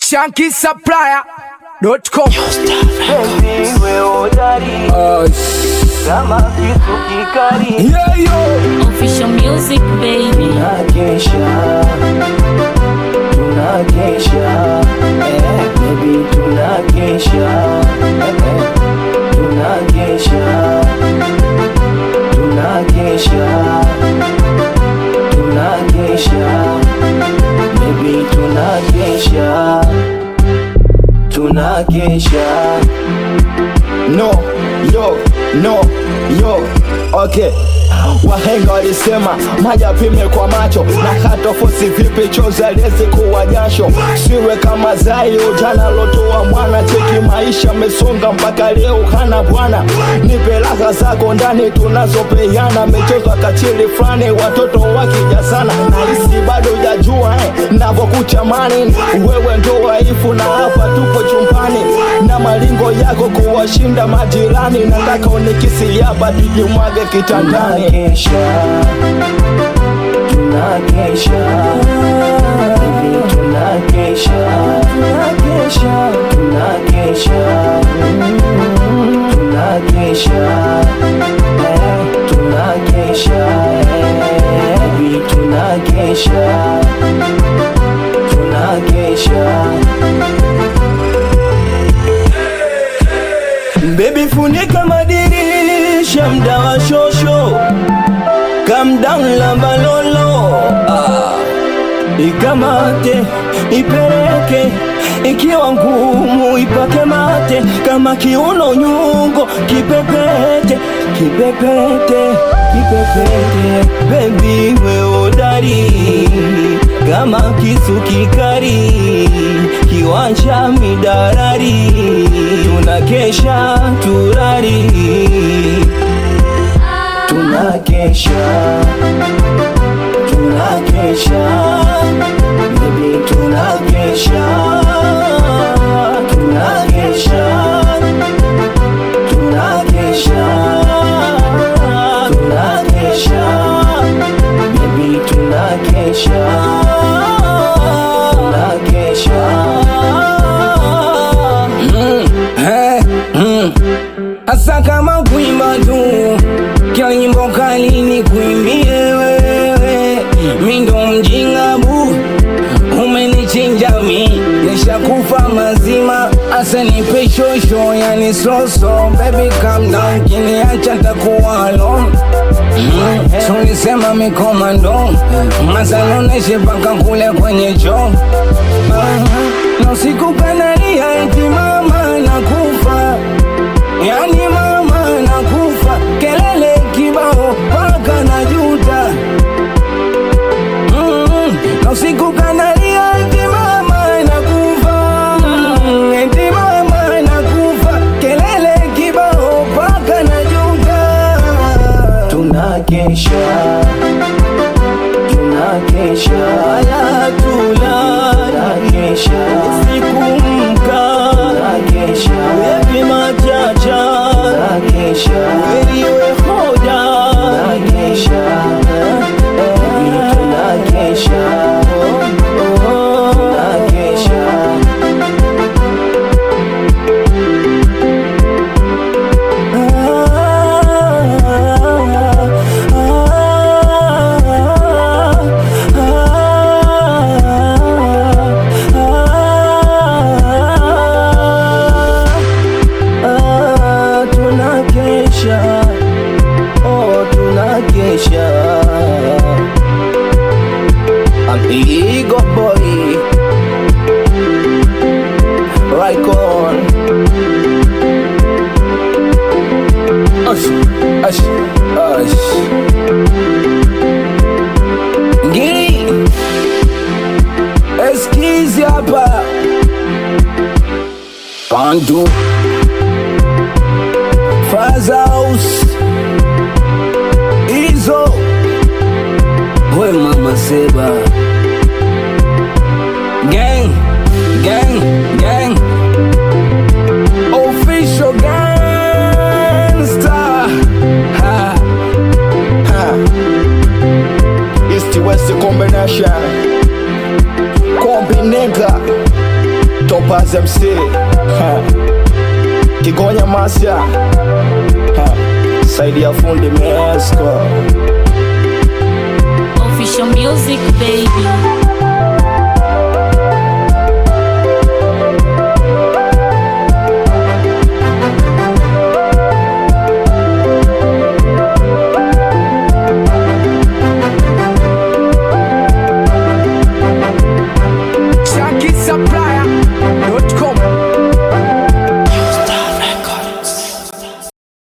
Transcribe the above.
shankisupplier.com Penzi we hodari kama kisu kikali yeah, yo. Official music baby. tunakesha tunakesha eh, baby tunakesha eh, tunakesha tunakesha tunakesha baby tunakesha tunakesha no yo no yo okay wahenga walisema maji apime kwa macho na hatofosi vipi chozi aliwezi kuwa jasho siwe kama zai ujana lotoa mwana cheki maisha mesonga mpaka leo hana bwana nipe raha zako ndani tunazopeana mechezwa kachili fulani watoto wakijasana nahisi bado ujajua eh, navyokuchamani wewe ndo waifu na hapa tupo chumbani na malingo yako kuwashinda majirani nataka unikisi hapa tujimwage kitandani tunakesha tunakesha Baby, tunakesha tunakesha tunakesha Mm, tunakesha Eh, tunakesha Eh, baby, tunakesha tunakesha Baby funika madirisha mda wa shosho Calm down lamba lolo ah. Ikamate ipeleke ikiwa ngumu ipake mate kama kiuno nyungo kipepete kipepete kipepete bebi we udari kama kisu kikari kiwanja midarari tunakesha turari tunakesha tunakesha baby tunakesha tunakesha tunakesha tunakesha baby tunakesha tunakesha Asa kama kuimba tu kila nyimbo kali ni kuimbie wewe, mi ndo mjinga bu, umenichinja mi, nishakufa mazima, asa nipe shosho, yani soso, baby calm down, kiniacha takuwa alone Mm, tulisema mikomando masanoneshe mpaka kule kwenye choo Ah, na usiku kanalia eti mama nakufa yani mama nakufa kelele kibao paka na juta mm, na usiku kanalia eti mama nakufa mm, eti mama nakufa kelele kibao paka na juta tunakesha tunakesha wala tunakesha siku mka tunakesha wepi machacha tunakesha weliwe hoda tunakesha tunakesha tunakesha tunakesha oh tunakesha amigo boy right on Ash, ash, ash. Ngiri eskizi hapa Pantu Fazaus Izo We mama Seba Gang, gang, gang Official gangster ha, Ha. East West combination Kombi nigga Paz MC ha. Kigonya Masya ha. Saidi ya fundi Mesko Official music baby.